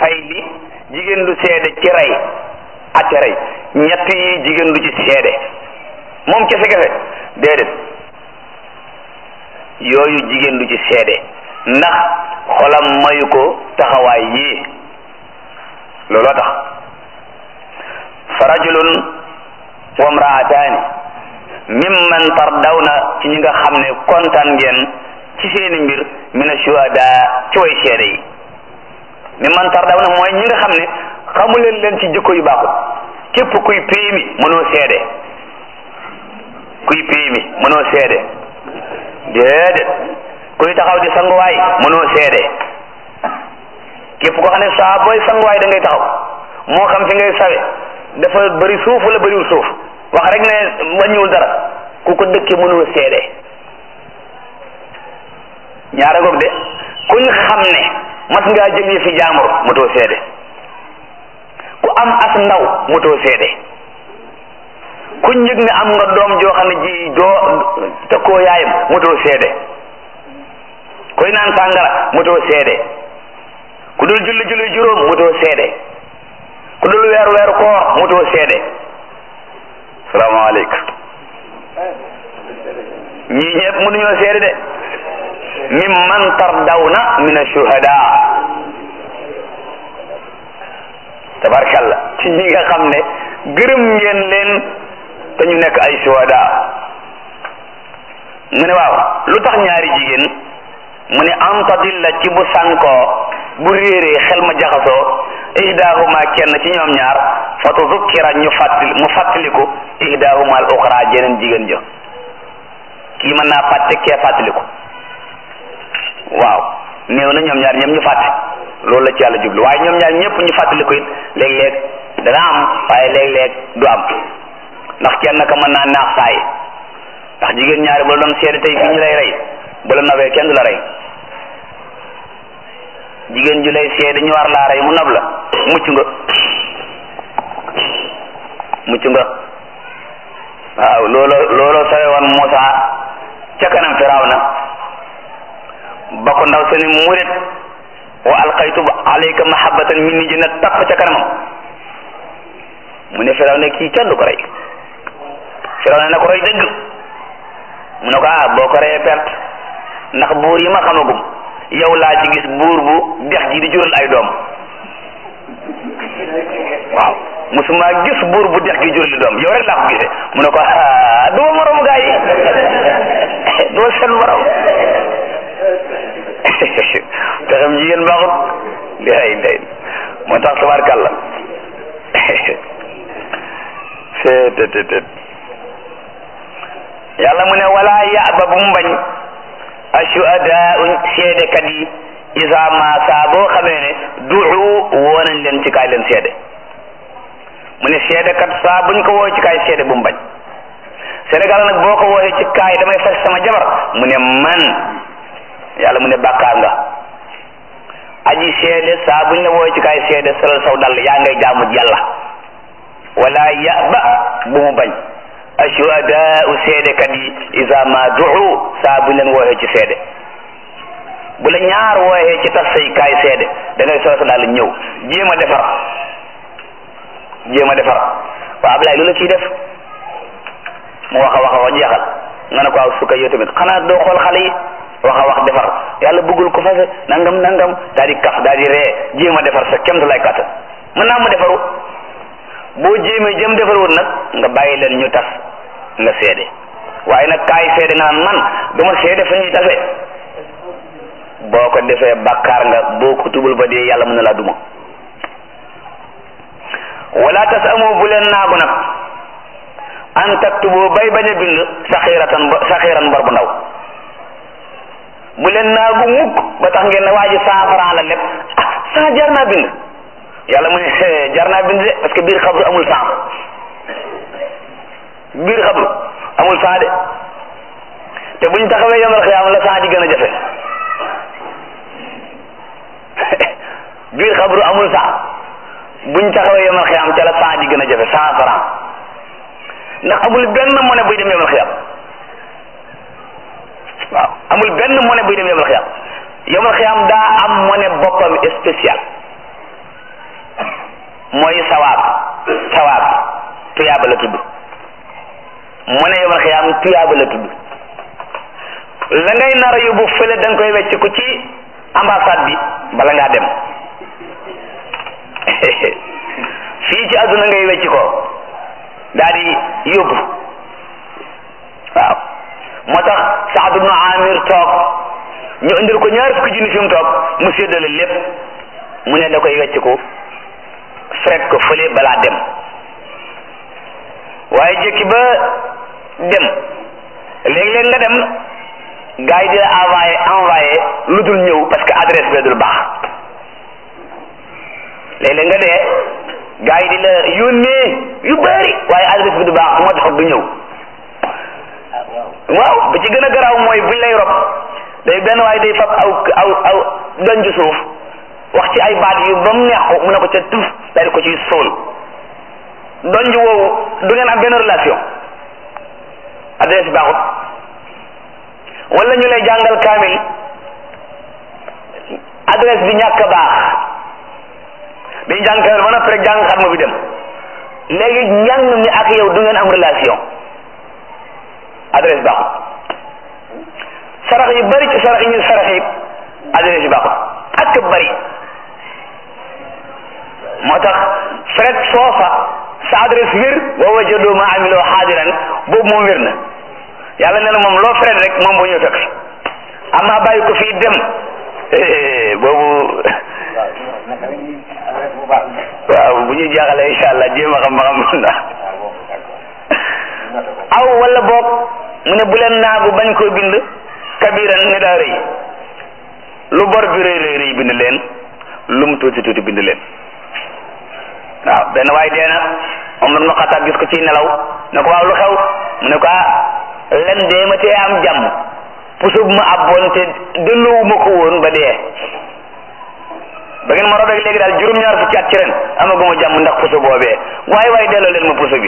fay li jigéen du seede ci rey atte rey ñett yi jigéen du ci seede moom kese kese déedéet yooyu jigéen du ci seede ndax xolam mayu ko taxawaay yii looloo tax fa rajulun wa mraataani mimman tardawna ci ñi nga xam ne kontaan ngeen ci seeni mbir min ashuhada ci way seede yi mimman tardawna mooy ñi nga xam ne xamuleen leen ci jikko yu baaxul képp kuy péemi mënoo seede kuy péemi mënoo seede déedéet kuy taxaw di sanguwaay mënoo seede képp ko xam ne saa booy sanguwaay da ngay taxaw moo xam fi ngay sawe dafa bëri suuf wala bëriwul suuf wax rek ne wàññiwul dara ku ko dëkkee mënoo seede ñaara ngoog de kuñ xam ne mas ngaa jël yi fi jaamur motoo seede ku am as ndaw motoo seede kuñ yëg ne am nga doom joo xam ne ji doo tëkkoo yaayam motoo seede kuy naan sàngara motoo seede ku dul julli julli juróom motoo seede ku dul weeru weeru koor motoo seede salaamaaleykum ñii ñëpp mënuñoo seede de mimman tardawna min ashuhada tabarkalla ci ñi nga xam ne gërëm ngeen leen te ñu nekk ay shuhada mu ne waaw lu tax ñaari jigéen mu ne am tadilla ci bu sànkoo bu réeree xel ma jaxasoo ihdahuma kenn ci ñoom ñaar fa tuzukkira ñu fàttali mu fàttaliku ihdahuma al uxra jeneen jigéen ja kii mën naa fàtte kee fàttaliku waaw néew na ñoom ñaar ñëpp ñu fàtte loolu la ci yàlla jublu waaye ñoom ñaar ñëpp ñu fàttaliku it léeg-léeg dana am waaye léeg-léeg du am ndax kenn ka mën naa naax saay ndax jigéen ñaari bu la doon seede tey fii ñu lay rey bu la nobee kenn du la rey jigéen ju lay seede ñu war laa rey mu nob la mucc nga mucc nga waaw loolo looloo sawe woon Muusa ca kanam Firawna ba ko ndaw sa ni murit wa alqaytu alayka mahabbatan minni ji na tapp ca kanamam mu ne Firawna kii kenn du ko rey Firawna na ko rey dëgg mu ne ko ah boo ko reyee perte ndax buur yi ma xamagum yow laa ci gis buur bu dex ji di jural ay doom waaw musuma gis buur bu dex gi jural doom yow rek laa ko gisee mu ne ko ah duma morom gaa yi duma seen morom te xam jigéen baaxut lay lay moo tax tabarkàlla seetetetet yàlla mu ne wala yaaba bu mu bañ ashuhadaau seedekat yi isa ma saa boo xamee ne duxu woo nañ leen ci kaay leen seede mu ne seedekat saa buñ ko woo ci kaay seede bu mu bañ Sénégal nag boo ko wooyee ci kaay damay fas sama jabar mu ne man yàlla mu ne bàkkaar nga aji seede saa buñ la wooyee ci kaay seede solal saw dal yaa ngay jaamu yàlla wala yaba bu mu bañ ashuhadaau seedekat yi isa ma duxu saa buñ leen wooyee ci seede bu la ñaar wooyee ci tas say kaay seede da ngay sol sa dal ñëw jéem a defar jéem a defar waaw Ablaye lu la ciy def mu wax a wax a wax jeexal nga ne ko aw sukka yow tamit xanaa doo xool xale yi wax a wax defar yàlla bëggul ko fase nangam nangam daal di kaf daal di ree jéem a defar sa kemt lay kàttan mën naa mu defaru boo jéemee jëm defarwut nag nga bàyyi leen ñu tas nga seede waaye nag kaay seede nga naan man duma seede fa ñuy tase boo ko defee bàkkaar nga boo ko tubul ba dee yàlla mën na laa duma wala tas amoo bu leen naagu nag an taktubu bay bañ a bind saxiratan saxiran bor bu ndaw bu leen naagu mukk ba tax ngeen ne waa ji cent franc la lépp ah cent jar naa bind yàlla mu ne jar naa bind de parce que biir xabru amul cent biir xabru amul cent de te buñ taxawee yomal xiyaam la cent di gën a jafe biir xabru amul cent buñ taxawee yomal xiyaam ca la cent di gën a jafe cent franc ndax amul benn monnaie buy dem yomal xiyam waaw amul benn monnaie buy dem yomal xiyam yomal xiyam daa am monnaie boppam spécial mooy sawaab sawaab tuyaaba la tudd mu ne yomal xiyaam tuyaaba la tudd la ngay nar a yóbbu fële da nga koy wecc ko ci ambassade bi bala ngaa dem fii ci àdduna ngay wecc ko daal di yóbbu waaw moo tax Saad ibnu Amir toog ñu indil ko ñaar fukki junni fi mu toog mu séddale lépp mu ne da koy wecc ko fret ko fële balaa dem waaye jëkki ba dem léeg-léeg nga dem gars yi di la envoyé envoyé lu dul ñëw parce que adresse bi dul baax léeg-léeg nga dee gars yi di la yónnee yu bari waaye adresse bi du baax moo tax du ñëw waaw ba ci gën a garaaw mooy buñ lay rob day benn waaye day fab aw aw aw donju suuf wax ci ay baat yu ba mu neex ko mu ne ko ca tuf daal di ko ciy sóol donju woowu du ngeen am benn relation adresse baaxut wala ñu lay jàngal kaamil adresse bi ñàkk a baax dañu jàng kaamil ba noppi rek jàng xatma bi dem léegi njàng mi ak yow du ngeen am relation adresse baaxut sarax yu bari ci sarax yi ñu sarax yi adresse yi baaxut ak bari moo tax fret foofa sa adresse wér wa wajadu ma amiloo xaadiran boobu moom wér na yàlla nee na moom loo fret rek moom bu ñëw fekk fi amma bàyyi ko fii dem boobu waaw bu ñu jaaxalee incha allah jéem a xam ba xam na aw wala boog mu ne bu leen naagu bañ koo bind kabiran ni daa rëy lu bor bi rëy rëy rëy bind leen lu mu tuuti tuuti bind leen waaw benn waay dee na Omar ibn Xattaab gis ko ci nelaw ne ko waaw lu xew mu ne ko ah len dee ma tee am jàmm puso bu ma abboon te delloowuma ko woon ba dee ba ngeen ma robeeg léegi daal juróom-ñaar fukki at ci ren amaguma jàmm ndax puso boobee waaye waaye delloo leen ma puso bi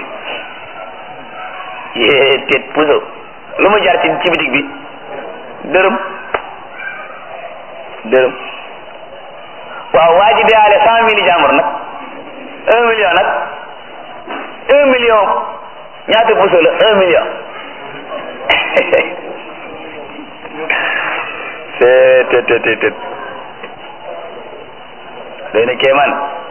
yee teet puso lu mu jar ci ci bitig bi dërëm dërëm waaw waa ji deyaale cent mille jàmbur nag un million nag un million ñaata puso la un million c'est te te te te doy na kéemaan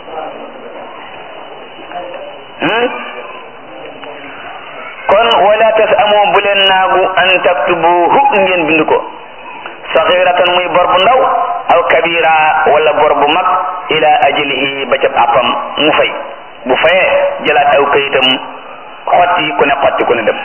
kon wala tas amoo bu leen naagu an taktubuhu ngeen bind ko saxiratan muy bor bu ndaw aw kabira wala bor bu mag ila ajalihi ba ca àppam mu fay bu fayee jëlaat aw kayitam xotti ku ne xotti ku ne dem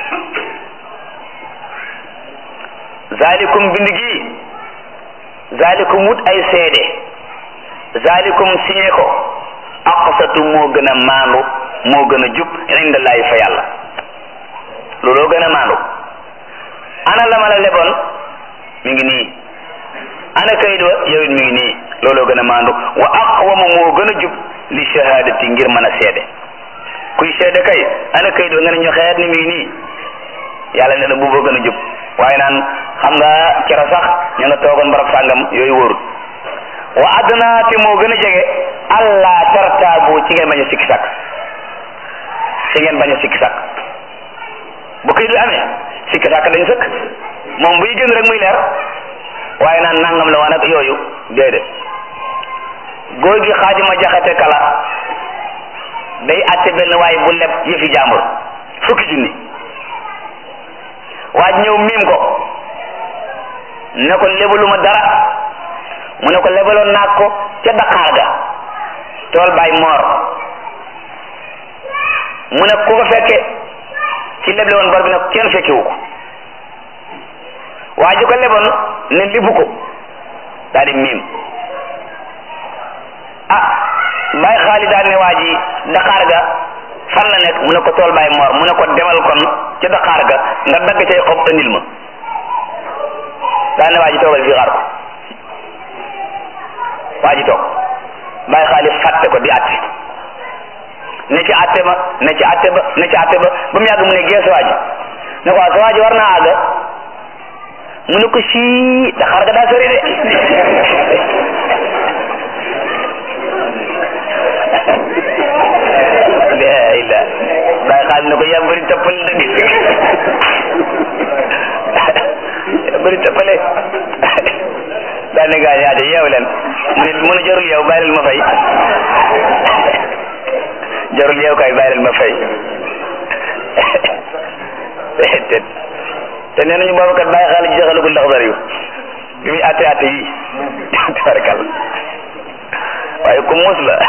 zalikum bind gi zalikum wut ay seede zalikum signé ko aqsatu moo gën a maandu moo gën a jub indallahi fa yàlla looloo gën a maandu ana la ma la leboon mi ngi nii ana kayit wa yow it mi ngi nii looloo gën a maandu wa aqwamu moo gën a jub li shahadati ngir mën a seede kuy seede kay ana kayit wa nga ne ñu xeet ni mi ngi nii yàlla ne la buuboo gën a jub waaye naan xam nga kero sax ñu nga toogoon barab sàngam yooyu wóorut wa adna te moo gën a jege allah tartaabu ci ngeen bañ a sikki sàkk ci ngeen bañ a sikki sàkk bu kayit bi amee sikki sàkk dañ sëkk moom buy gën rek muy leer waaye naan nangam la woon ak yooyu déedéet góor gi xaadima jaxate kala day àtte benn waaye bu leb yëfi jàmbur fukki junni waaj ñëw miim ko ne ko lebaluma dara mu ne ko lebaloon naa ko ca Dakar ga tool bay moor mu ne ku ko fekke ci leble woon bor bi nag kenn fekkewu ko waa ji ko leboon ne libu ko daal di miim ah bay xaali daal ne waa ji Dakar ga fan la nekk mu ne ko tool bay moor mu ne ko demal kon ca Dakar ga nga dagg cay xob andil ma daa ne waa ji toogal fii xaar ko waa ji toog bay xaali fàtte ko di àtte ne ci àtte ba ne ci àtte ba ne ci àtte ba ba mu yàgg mu ne geesu waa ji ne ko waa sa waa ji war naa àgg mu ne ko sii Dakar ga daa sori de bëri tëppale da gis bëri tëppale daa ne gaa ñaate yeew leen mu ne mu ne jarul yeew bàyyi leen ma fay jarul yeew kay bàyyi leen ma fay te te nee nañu boobu kat bàyyi xaalis ji saxalagul ndax dara yu bi muy atte atte yi tabarkal waaye ku muus la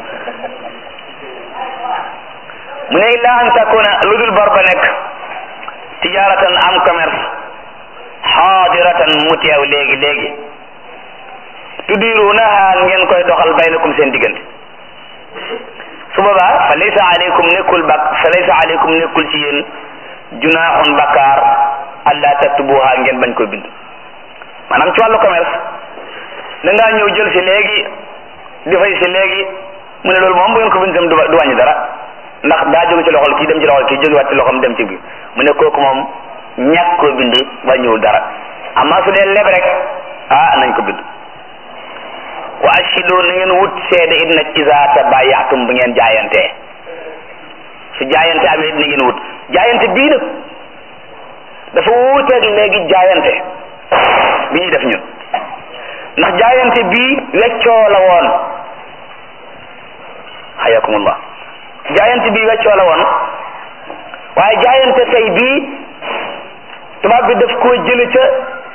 mu ne illa an takuna lu dul bor ba nekk tijaratan am commerce xaadiratan mu teew léegi léegi tudirunaha ngeen koy doxal baynakum seen diggante su boobaa fa laysa aleykum nekkul bak fa laysa aleykum nekkul ci yéen junaaxun bakkaar allah taktubuha ngeen bañ koy bind maanaam ci wàllu commerce da ngaa ñëw jël si léegi di fay si léegi mu ne loolu moom bu ngeen ko bind tam du du wàññi dara ndax daa jóge ci loxol kii dem ci loxol kii jógewaat ci loxom dem ci bi mu ne kooku moom ñàkk koo bind wàññiwul dara amma su dee leb rek ah nañ ko bind wa ashidu na ngeen wut seede it nag isa tabayatum bu ngeen jaayantee su jaayante amee it na ngeen wut jaayante bii nag dafa wuuteeg léegi jaayante bi ñuy def ñun ndax jaayante bii weccoo la woon hayakumullah jaayante bii weccoo la woon waaye jaayante tey bii tubaab bi daf koo jële ca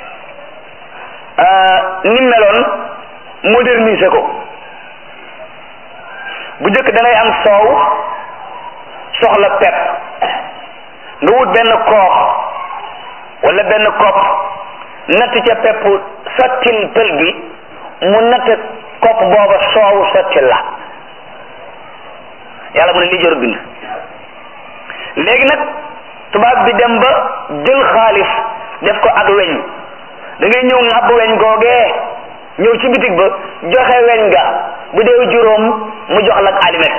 ni meloon moderniser ko bu njëkk da ngay am soow soxla pepp nga wut benn koox wala benn kopp natt ca pepp sottil pël bi mu natt kopp booba soow sottil la yàlla mu ne lii jarul bind léegi nag tubaab bi dem ba jël xaalis def ko ak weñ da ngay ñëw ŋàbb weñ googee ñëw ci bitig ba joxe weñ ga bu dee juróom mu jox la ak alimet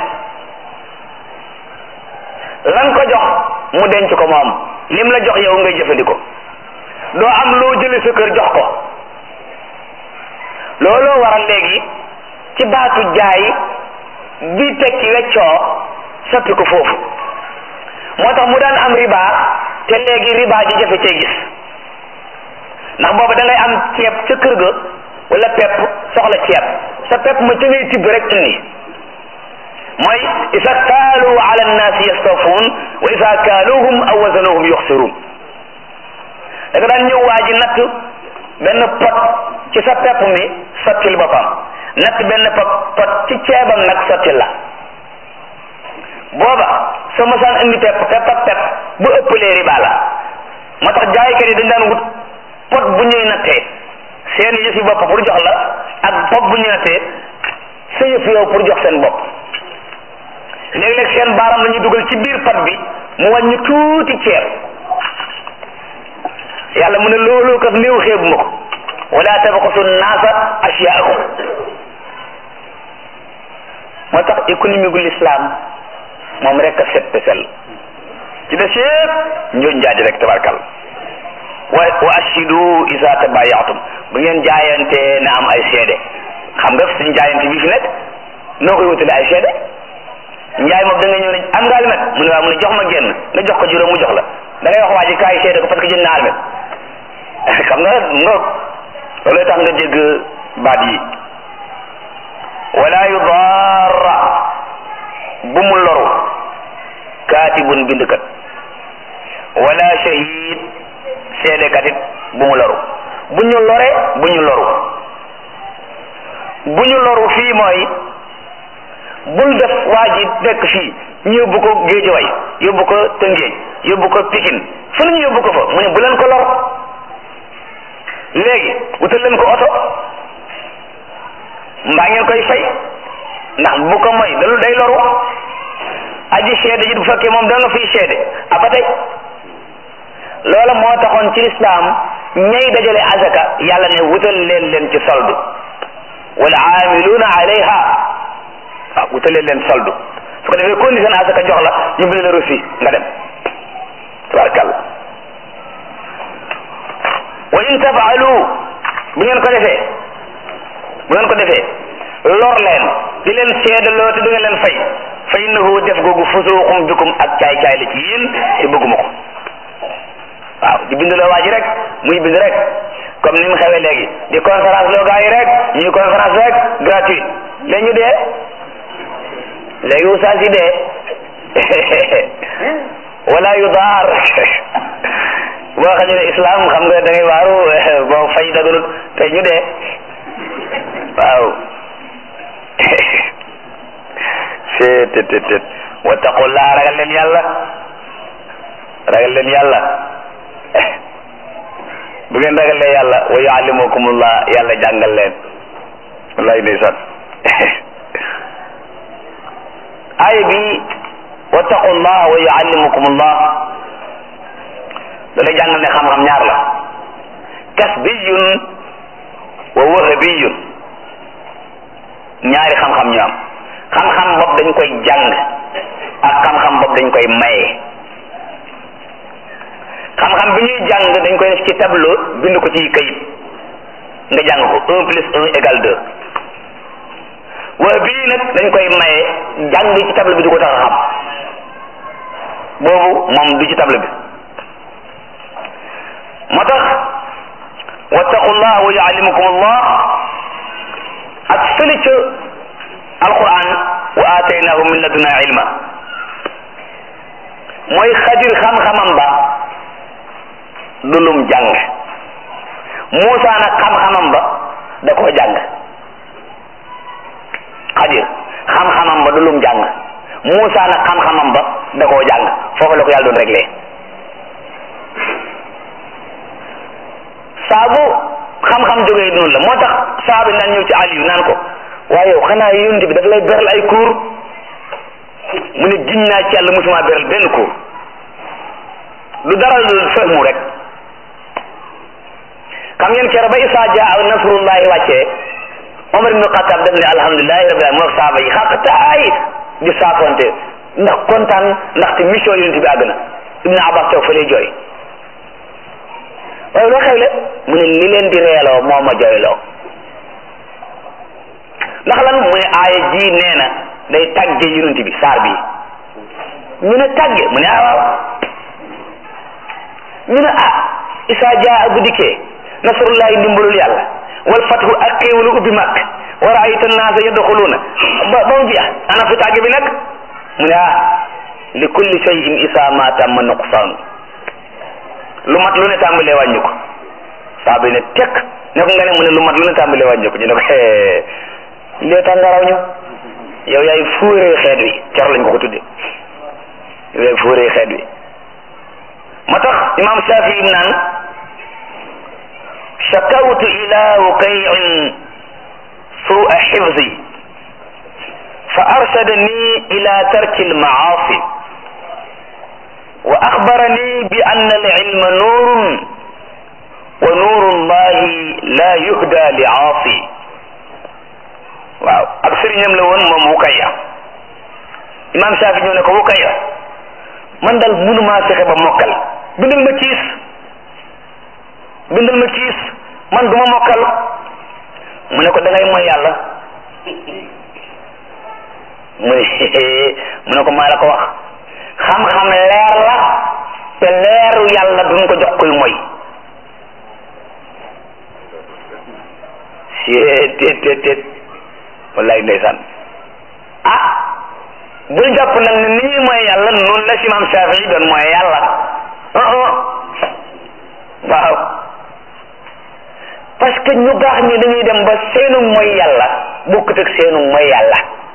lan ko jox mu denc ko moom lim la jox yow ngay jëfandikoo doo am loo jële sa kër jox ko looloo waral léegi ci baatu jaay bi tekki weccoo soppi ko foofu moo tax mu daan am riba te léegi riba ji jafe cee gis ndax boobu da ngay am ceeb ca kër ga wala pepp soxla ceeb sa pepp ma ca ngay tibb rek indi mooy isa kaalu ala nnaasi yastawfuun wa isa kaaluhum aw wazanuhum yuxsiruun da nga daan ñëw waa ji natt benn pot ci sa pepp mi sottil boppam natt benn pot pot ci ceebam nag sottil la booba soo mosaan indi pepp pepp ak pepp bu ëppalee riba la moo tax jaaykat yi dañ daan wut pot bu ñuy nattee seen yëfi bopp pour jox la ak pot bu ñuy nattee sa yëf yow pour jox seen bopp léeg-léeg seen baaram la ñuy dugal ci biir pot bi mu wàññi tuuti ceeb yàlla mu ne loolu kat néew xeebu ma ko wala tabxasu naasa asyaahum moo tax économie gu l'islam moom rek a set te sell ci des yëpp njoñ njaaji rek tabarkal wa wa ashidu isa tabayatum bu ngeen jaayante na am ay seede xam nga suñu jaayante bii fi nekk noo koy wutale ay seede njaay moom da nga ñëw ne am nga almet mu ne waaw mu ne jox ma génn nga jox ko juróom mu jox la da ngay wax waa ji kaay seede ko parce que jënd na almet xam nga ngoog loolu tax nga dégg baat yi wala yudarra bu mu loru kaatibun bindkat wala shahid seedekat it bu mu loru bu ñu lore bu ñu loru bu ñu loru fii mooy bul def waa ji nekk fii ñu yóbbu ko géejaway yóbbu ko tëngéej yóbbu ko pikin fu ñu yóbbu ko fa mu ne bu leen ko lor léegi wutal leen ko oto mbaa ngeen koy fay ndax bu ko mooy dalu day loru aji seede ji bu fekkee moom da nga fiy seede a ba tey loola moo taxoon ci lislaam ñay dajale azaka yàlla ne wutal leen leen ci soldu wal aamiluuna alayha waaw wutal leen leen soldu su ko defee condition azaka jox la ñu bind la reçu nga dem tabarakàllah wa in tafaalu bu ngeen ko defee bu ngeen ko defee lor leen di leen seedaloo te du ngeen leen fay fa innahu def googu fusuuqum bikum ak caay caay la ci yéen te bëgguma ko waaw di bind loo waa ji rek muy bind rek comme ni mu xewee léegi di conférence loo gars yi rek ñuy conférence rek gratuit léegi ñu dee léegi oustaz yi dee wala yu daar boo xam ne islam xam nga da ngay waaru boo fay daganut tey ñu dee waaw seet tet tet wattaqullaa ragal leen yàlla ragal leen yàlla bu ngeen ragalee yàlla wa yuallimukumullah yàlla jàngal leen wallahi ndeysaan aaya bi wattaqullah wa yuallimukumullah da lay jàngal ne xam-xam ñaar la kasbiyun wa wahabiyun ñaari xam-xam ñu am xam-xam bopp dañ koy jàng ak xam-xam bopp dañ koy maye xam-xam bi ñuy jàng dañ koy def ci tableau bind ko ci kayit nga jàng ko un plus un égale deux waa bii nag dañ koy maye jàng ci tableau bi du ko tax a xam boobu moom du ci tableau bi moo tax wattaqullah wa yuallimukum allah ak fële ca alquran wa ataynahu min laduna ilma mooy xadir xam-xamam ba du lum jàng Muusa nag xam-xamam ba da koo jàng xadir xam-xamam ba du lum jàng Muusa nag xam-xamam ba da koo jàng foofu la ko yàlla doon réglé saabu xam-xam jógee noonu la moo tax saabi naan ñëw ci Aliyu naan ko waaye yow xanaa yonent bi dafa lay beral ay cours mu ne giñ naa ci yàlla musuma beral benn cours du dara lu fahmu rek xam ngeen keroog ba Isaa jaa nasrullahi wàccee Omar ibnu Xattaab def ne alhamdulilahi rabbil alamin moo saaba yi xaq taay di saafonte ndax kontaan ndaxte mission yonent bi àgg na Ibnu Abbas toog fa lay jooy waaye loo xewle mu ne li leen di reeloo moo ma jooyloo ndax lan mu ne aaya ji nee na day tàgge yonent bi saar bi ñu ne tàgge mu ne ah waaw ñu ne ah isaa jaa bu dikkee nasrullahi ndimbalul yàlla wal fathu ak xéewalu ubbi màkk wa raayta naasa yadxuluuna ba ba mu jeex ana fu tàgge bi nag mu ne ah li kulli shay'in isaa ma tamma nuqsaanu lu mat lu ne tàmbalee wàññi ko saa bi ne tekk ne ko nga ne mu ne lu mat lu ne tàmbalee wàññi ko ñu ne ko lee tax nga raw ñu yow yaay fuuree xeet wi cor lañ ko ko tudde yow yaay fuuree xeet wi ma tax imam Shafii naan shakawtu ila wuqay'in su'a xifzi fa arshadani ila tarki almaasi wa axbarani bi anna alilma nuurun wa nuuru llahi la yuhda li aasi waaw ab sëriñam la woon moom Wukaya imam Shafi ñëw ne ko Wukaya man daal mënumaa fexe ba mokkal bindal ma kiis bindal ma kiis man du ma mokkal mu ne ko da ngay mooy yàlla mu ne mu ne ko maa la ko wax xam-xam leer la te leeru yàlla duñ ko jox kuy mooy seet teet teet teet wallaay ndeysaan ah bul jàpp nag ne ni ñuy mooy yàlla noonu la si maam Shafii doon mooy yàlla ah ah waaw parce que ñu baax ñi dañuy dem ba seenu mooy yàlla bokkut ak seenu mooy yàlla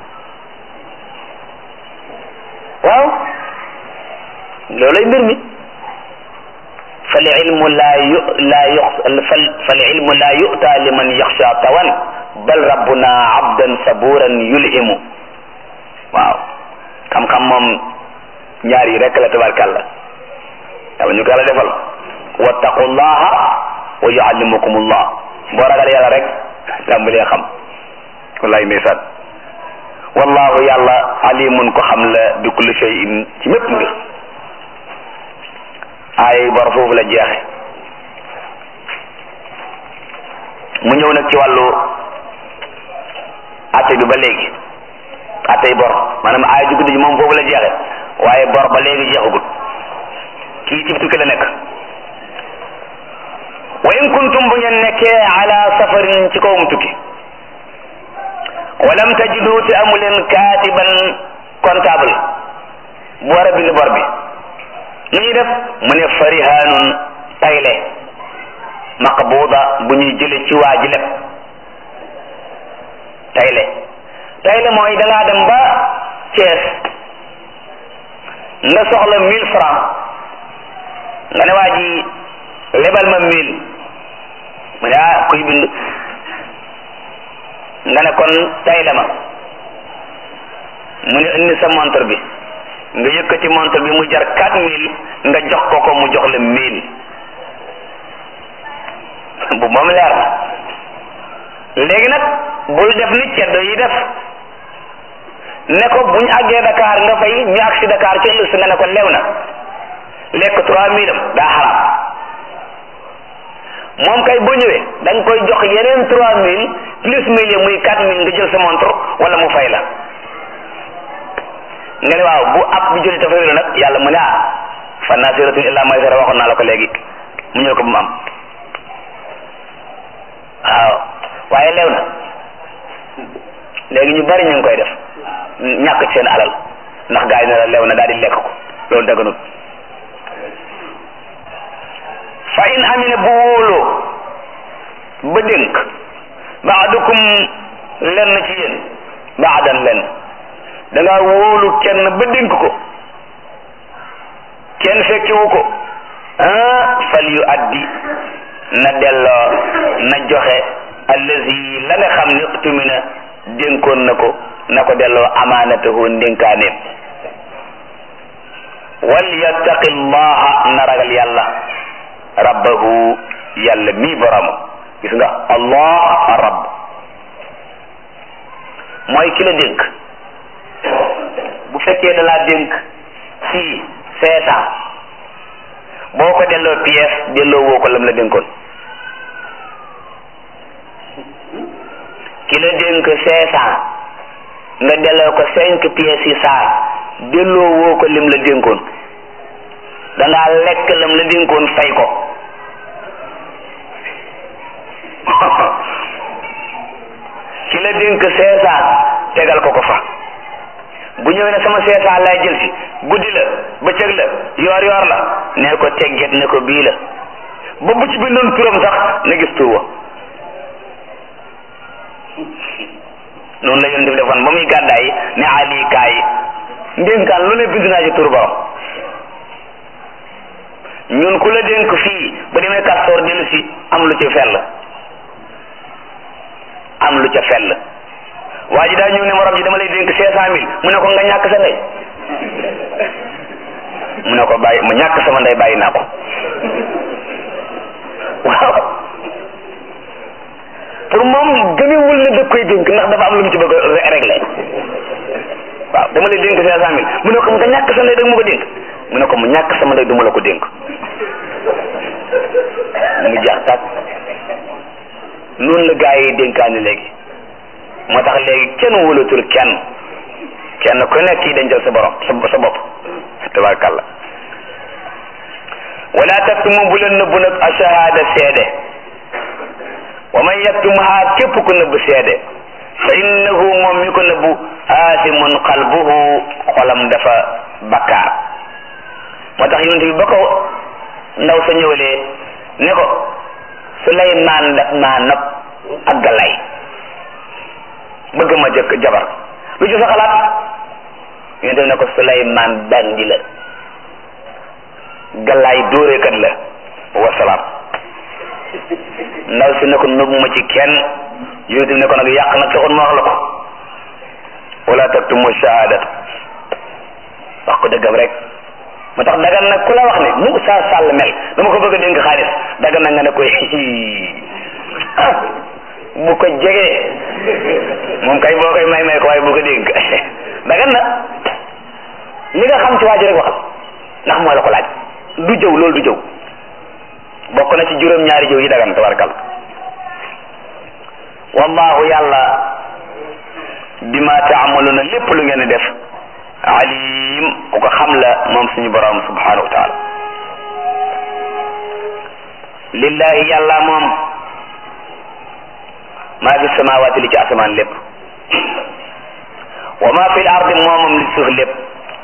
waaw loolay mbir mi fal ilmu laa yu laa yu fal ilmu laa yu'ta liman yaxsha tawan bal rabbuna abdan saburan yulhimu waaw xam-xam moom ñaar yi rek la tabarkàlla yàlla ñu ko yàlla defal wattaqullaha wa yuallimukumullah boo ragal yàlla rek tàmbalee xam wallaay ndeysaan wallahu yàlla alimun ko xam la bi kulli shay'in ci mépp mbir ay bor foofu la jeexe mu ñëw nag ci wàllu atte bi ba léegi attey bor maanaam aaya ju guddi ji moom foofu la jeexe waaye bor ba léegi jeexagul kii ci tukki la nekk wa in kuntum bu ngeen nekkee ala safarin ci kawum tukki walam tajidu te amu leen kaatiban comptable bu war a bind bor bi nu ñuy def mu ne farihanun tayle maqbuda bu ñuy jële ci waa ji leb tayle tayle mooy da ngaa dem ba Thiès nga soxla mille francs nga ne waa ji lebal ma mille mu ne ah kuy bind nga ne kon tayle ma mu ne indi sa montre bi nga yëkkati montre bi mu jar quatre mille nga jox ko ko mu jox la mille bu moom leer na léegi nag bul def ni ceddo yi def ne ko buñ àggee Dakar nga fay ñu agsi Dakar ci ëllëg si nga ne ko lew na lekk trois mille am daa xaraam moom kay boo ñëwee da nga koy jox yeneen trois mille plus mille yi muy quatre mille nga jël sa montre wala mu fay la nga ne waaw bu ab bi jëli dafa nag yàlla mu ne ah fan naa siratun illa maysara waxoon naa la ko léegi mu ñëw ko bu mu am waaw waaye lew na léegi ñu bari ñu ngi koy def ñàkk ci seen alal ndax gaa yi ne la lew na daal di lekk ko loolu daganut fa in amina bu wóoloo ba dénk baadukum lenn ci yéen baadan lenn da ngaa wóolu kenn ba dénk ko kenn fekkiwu ko ah fal yu addi na delloo na joxe allazi la nga xam ne tumina dénkoon na ko na ko delloo amaanatahu ndénkaaneem wal yattaqi llaha na ragal yàlla rabbahu yàlla mii borom gis nga allah rabb mooy ki la dénk bu fekkee da laa dénk si cinq cent boo ko delloo pièce delloo woo ko lam la dénkoon ki la dénk cinq cent nga delloo ko cinq pièces yi saar delloo woo ko lim la dénkoon dangaa lekk lam la dénkoon fay ko ki la dénk cinq cent tegal ko ko fa bu ñëwee ne sama cinq cent lay jël si guddi la bëccëg la yoor yoor la nee ko tegget ne ko bii la ba bu ci bindoon turam sax na gis tur wa noonu la yonent bi defoon ba muy gàddaay ne ali kaay ndénkaan lu ne bind naa ci tur borom ñun ku la dénk fii ba demee kastoor dellu si am lu ca fell am lu ca fell waa ji daa ñëw ne morom ji dama lay dénk cinq cent mille mu ne ko nga ñàkk sa ndey mu ne ko bàyyi mu ñàkk sama ndey bàyyi naa ko waaw pour moom gëmewul ne da koy dénk ndax dafa am lu mu ci bëgg a régler waaw dama lay dénk cinq cent mille mu ne ko nga ñàkk sa ndey da ma ko dénk mu ne ko mu ñàkk sama ndey du ma la ko dénk mu jeex tàkk noonu la gaa yi dénkaani léegi moo tax léegi kenn wóolatul kenn kenn ku nekk kii dencal sa borom sa sa bopp tabarkàlla wala taktumu bu leen nëbbu nag ashahada seede wa man yaktumha képp ku nëbb seede fa innahu moom mi ko nëbbu aasimun qalbuhu xolam dafa bakkaar moo tax yonent bi ba ko ndaw sa ñëwalee ne ko Suleymaan daf maa nopp ak galay bëgg ma jëkk jabar lu ci sa xalaat yonent bi ne ko Suleymaan bandi la galay dóoreekat la wasalaam ndaw si ne ko nëbbu ma ci kenn yonent bi ne ko nag yàq nag taxoon ma wax la ko wala taktumu shahadat wax ko dëggam rek moo tax dagan nag ku la wax ne mu saa sàll mel dama ko bëgg a dénk xaalis dagan nag nga ne koy ah bu ko jegee moom kay boo koy may may ko waaye bu ko dénk dagan na li nga xam ci waa ji rek waxal ndax moo la ko laaj du jëw loolu du jëw bokk na ci juróom-ñaari jëw yi dagan tabarkal wallahu yàlla bima taamaluna lépp lu ngeen di def alim ku ko xam la moom suñu borom subhanahu wa taala lillahi yàlla moom maa fi samawaati li ci asamaan lépp wa ma fi l ardi moomam li suuf lépp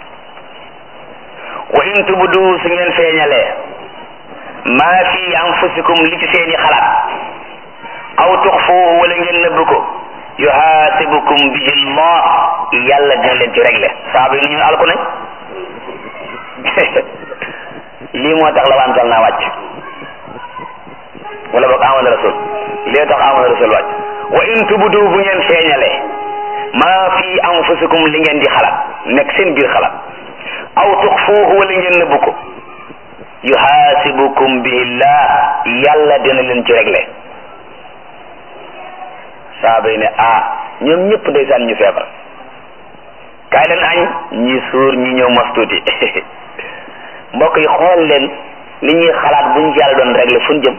wa in tubdu su ngeen feeñalee maa fi anfusikum li ci seeni xalaat aw tuxfuuhu wala ngeen nëbb ko yuhaasibukum bihi llah yàlla dina leen ci réglé saaba yi nu ñu alku nañ lii moo tax la wantal naa wàcc wala boog amana rasul lii tax amana rasul wàcc wa in tubdu bu ngeen feeñalee maa fi anfusikum li ngeen di xalaat nekk seen biir xalaat aw tuxfuuhu wala ngeen nëbb ko yuhaasibukum bihi llah yàlla dina leen ci réglé saaba yi ne ah ñoom ñëpp ndeysaan ñu feebar kaay leen añ ñi suur ñi ñëw mos tuuti mbokk yi xool leen li ñuy xalaat buñ yàlla doon réglé fu ñu jëm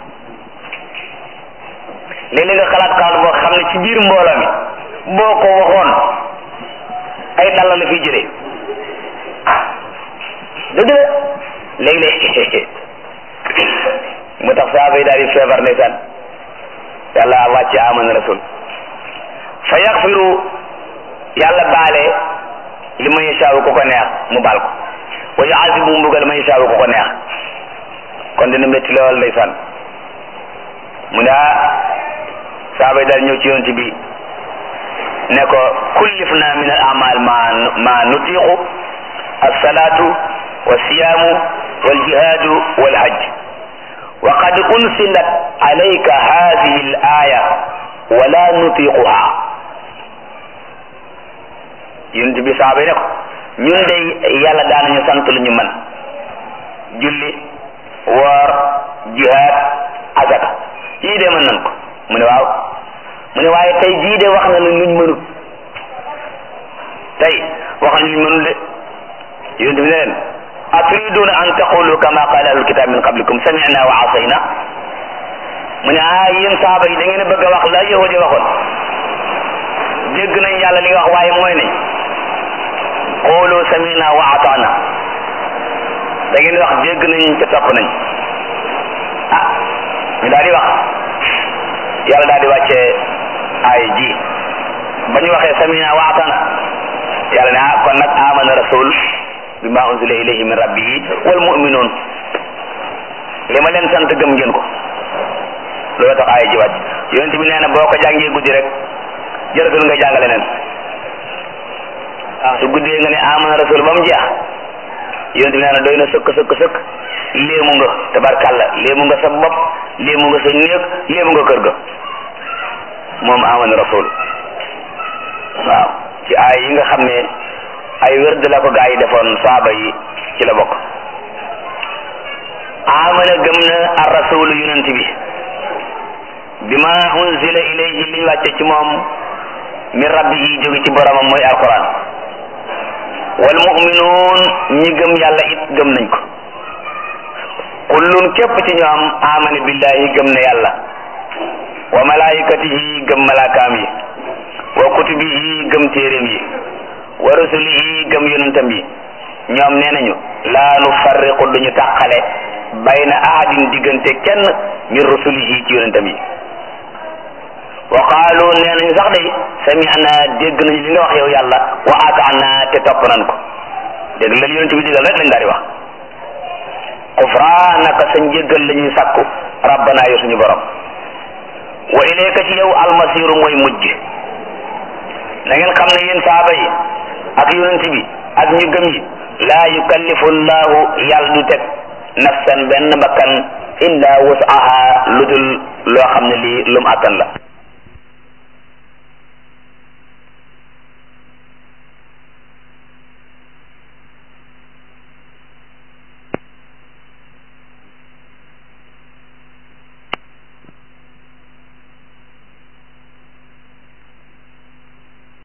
léeg-léeg nga xalaat xalaat boo xam ne ci biir mbooloo mi boo ko waxoon ay dalla la fiy jëlee dëgg la léeg-léeg mu tax saaba yi daal di feebar ndeysaan yàlla wàcce amana rasul fa yaxfiru yàlla baale li ma yashaawu ku ko neex mu baal ko wa yuazibu mbugal ma yashaawu ku ko neex kon dina métti lool ndeysaan mu ne ah saaba yi daal ñëw ci yonent bi ne ko kullif na min al amal ma ma nutiqu alsalatu walsiyaamu waljihaadu walhajj wa qad unsilat alayka hadihi al aya wala nutiquha yonent bi saaba yi ne ko ñun day yàlla daanañu sant lu ñu mën julli woor jihaad asaka yii de mën nan ko mu ne waaw mu ne waaye tey jii de wax na lu luñ mënut tey wax na luñ mënut de yonent bi ne leen aturiduna an taqulu kama qala ahlul kitab min qablikum sami'na wa asayna mu ne ah yéen saaba yi da ngeen a bëgg a wax la yahudi waxoon dégg nañ yàlla li nga wax waaye mooy ne qulu sami'na wa ata'na da ngeen di wax dégg nañ ca topp nañ ah ñu daal di wax yàlla daal di wàcce ay ji ba ñu waxee sami'na wa ata'na yàlla ne ah kon nag amana rasul bima unzila ilayhi min rabbihi wal mu'minun li ma leen sant gëm ngeen ko loolu tax aaya ji wàcc yonent bi nee na boo ko jàngee guddi rek jërëtul nga jàngale leen su guddee nga ne amana rasul ba mu jeex yonent bi nee na doy na sëkk sëkk sëkk léemu nga tabarkàlla léemu nga sa bopp léemu nga sa néeg léemu nga kër ga moom amana rasul waaw ci aay yi nga xam ne ay wérd la ko gaa yi defoon saaba yi ci la bokk amana gëm na ar rasul yonent bi bima unzila ilayhi liñ wàcce ci moom min rabbihi jóge ci boromam mooy alquran wal mu'minuun ñi gëm yàlla it gëm nañ ko kullun képp ci ñoom amana billahi gëm na yàlla wa malaikatihi gëm malaakaam yi wa kutubihi gëm téeréem yi wa rusulihi gëm yonentam yi ñoom nee nañu laa nu farriqu duñu tàqale bayna ahadin diggante kenn min rusulihi ci yonentam yi wa qaalu nee nañu sax day sami'na dégg nañu li nga wax yow yàlla wa ata'na te topp nan ko dégg la yonent bi digal rek lañ daal di wax xufraanaka sa njéggal la ñuy sàkku rabbana yow suñu borom wa ilayka ci yow almasiru mooy mujj na ngeen xam ne yéen saaba yi ak yonent bi ak ñu gëm yi laa yukallifu llahu yàlla du teg nafsan benn bakkan illa wasaha lu dul loo xam ne lii lum attan la